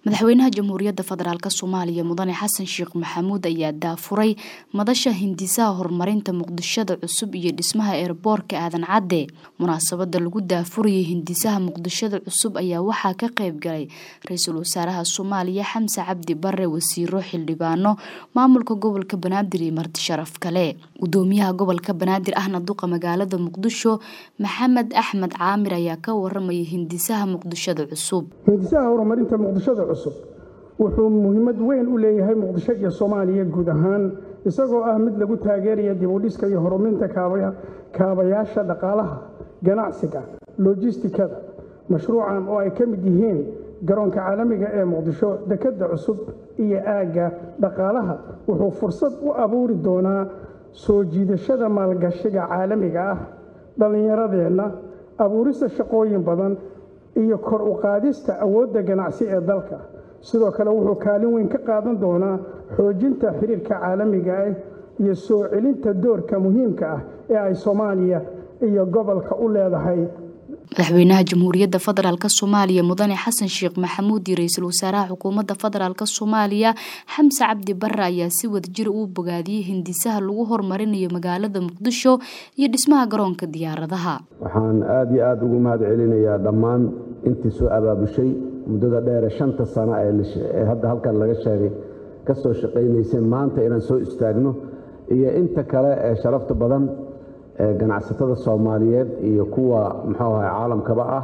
madaxweynaha jamhuuriyadda federaalk soomaaliya mudane xasan sheekh maxamuud ayaa daafuray madasha hindisaha horumarinta muqdishada cusub iyo dhismaha eerboorka aadan cadde munaasabada lagu daafurayay hindisaha muqdishada cusub ayaa waxaa ka qayb galay ra-iisul wasaaraha soomaaliya xamse cabdi bare wasiiro xildhibaano maamulka gobolka banaadir iyo marti sharaf kale gudoomiyaha gobolka banaadir ahna duqa magaalada muqdisho maxamed axmed caamir ayaa ka waramayay hindisaha muqdishada cusub hindisaha horumarinta muqdishada cusub wuxuu muhiimad weyn u leeyahay muqdisho iyo soomaaliya guud ahaan isagoo ah mid lagu taageeraya dibudhiska iyo horumarinta kaabayaasha dhaqaalaha ganacsiga lojistikada mashruucan oo ay ka mid yihiin garoonka caalamiga ee muqdisho dekedda cusub iyo aagga dhaqaalaha wuxuu fursad u abuuri doonaa soo jiidashada maalgashiga caalamiga ah dhallinyaradeenna abuurista shaqooyin badan iyo kor u qaadista awoodda ganacsi ee dalka sidoo kale wuxuu kaalin weyn ka qaadan doonaa xoojinta xiriirka caalamiga ah iyo soo celinta doorka muhiimka ah ee ay soomaaliya iyo gobolka u leedahay madaxweynaha jamhuuriyadda federaalk soomaaliya mudane xasan sheekh maxamuud iyo ra-iisul wasaaraha xukuumadda federaalk soomaaliya xamse cabdi bare ayaa si wadajir uu bogaadiyey hindisaha lagu horumarinayo magaalada muqdisho iyo dhismaha garoonka diyaaradaha waxaan aada iyo aada ugu mahad celinayaa dhammaan intii soo abaabushay muddada dheere shanta sano ee hadda halkan laga sheegay ka soo shaqaynaysay maanta inaan soo istaagno iyo inta kale ee sharafta badan ee ganacsatada soomaaliyeed iyo kuwa muxuu ahay caalamkaba ah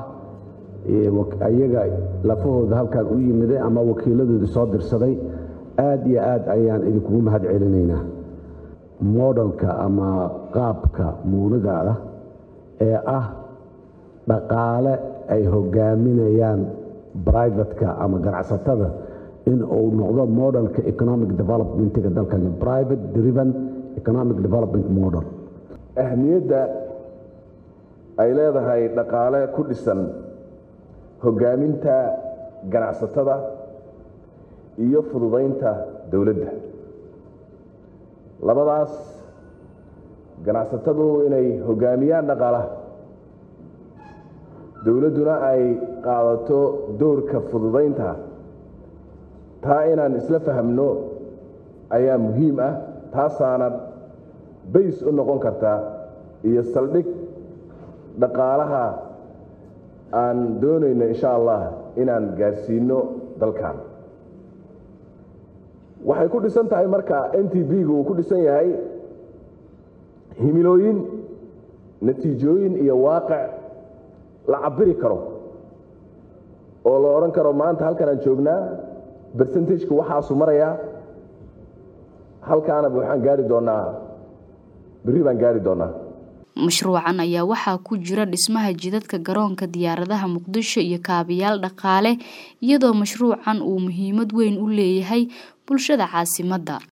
ayaga lafahooda halkan u yimiday ama wakiiladoodii soo dirsaday aad iyo aad ayaan idinkugu mahad celinaynaa modelka ama qaabka muunada ah ee ah dhaqaale ay hogaaminayaan brivatka ama ganacsatada in uu noqdo modelka economic developmentga dalkan private driven economic development model ahmiyadda ay leedahay dhaqaale ku dhisan hoggaaminta ganacsatada iyo fududaynta dowladda labadaas ganacsatadu inay hoggaamiyaan dhaqaalaha dowladduna ay qaadato doorka fududaynta taa inaan isla fahamno ayaa muhiim ah taasaana bays u noqon kartaa iyo saldhig dhaqaalaha aan doonayno insha allah inaan gaarsiino dalkan waxay ku dhisan tahay marka n t b-gu uu ku dhisan yahay himilooyin natiijooyin iyo waaqic la cabiri karo oo la odhan karo maanta halkan aan joognaa bercentageka waxaasu marayaa halkaanaba waxaan gaari doonaa berri baan gaari doonaa mashruucan ayaa waxaa ku jira dhismaha jidadka garoonka diyaaradaha muqdisho iyo kaabayaal dhaqaale iyadoo mashruucan uu muhiimad weyn u leeyahay bulshada caasimadda